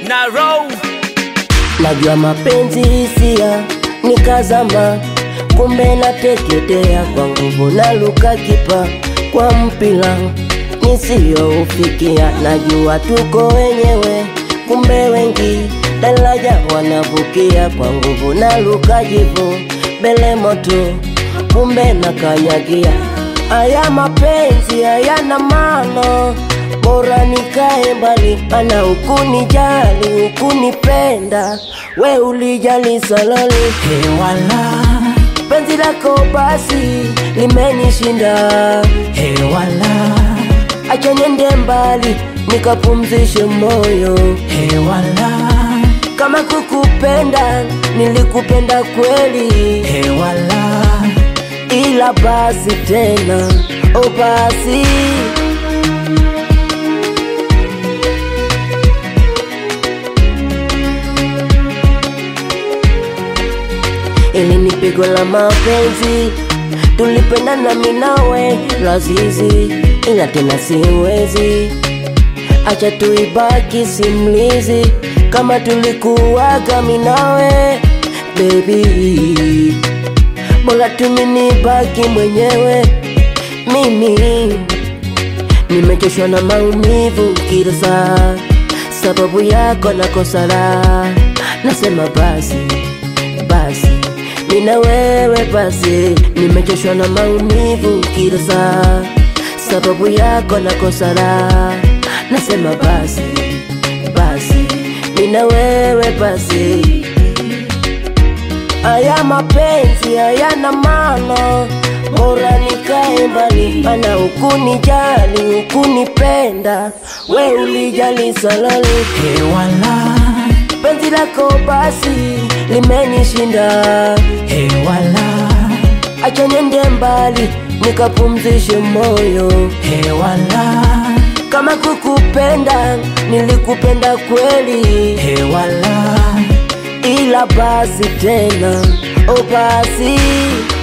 na row Najua mapenzi hisia nikazama, kumbe nateketea kwa nguvu na luka kipa kwa mpila nisiyoufikia. Najua tuko wenyewe, kumbe wengi daraja wanavukia kwa nguvu na luka jivu bele moto, kumbe nakanyagia. Aya mapenzi hayana maana bora nikae mbali, ana ukunijali ukunipenda, we ulijali salali Hewala, penzi lako basi limenishinda, hewala, acha niende mbali nikapumzishe moyo. hewala, Kama kukupenda nilikupenda kweli, hewala, ila basi tena, o basi ili ni pigo la mapenzi, tulipendana mimi nawe lazizi, ila tena siwezi acha tuibaki simlizi kama tulikuwaga mimi nawe baby, bora tuminibaki mwenyewe mimi nimechoshwa na maumivu kila saa, sababu yako nakosa raha. Nasema basi basi, mimi na wewe basi, nimechoshwa na maumivu kila saa, sababu yako nakosa raha. Nasema basi basi, mimi na wewe basi, Aya mapenzi hayana maana, bora nikae mbali, mana ukunijali ukunipenda, we ulijali salali, hewala, penzi lako basi limenishinda, hewala, acha niende mbali nikapumzishe moyo. hewala, Kama kukupenda nilikupenda kweli, hewala, ila basi tena, o basi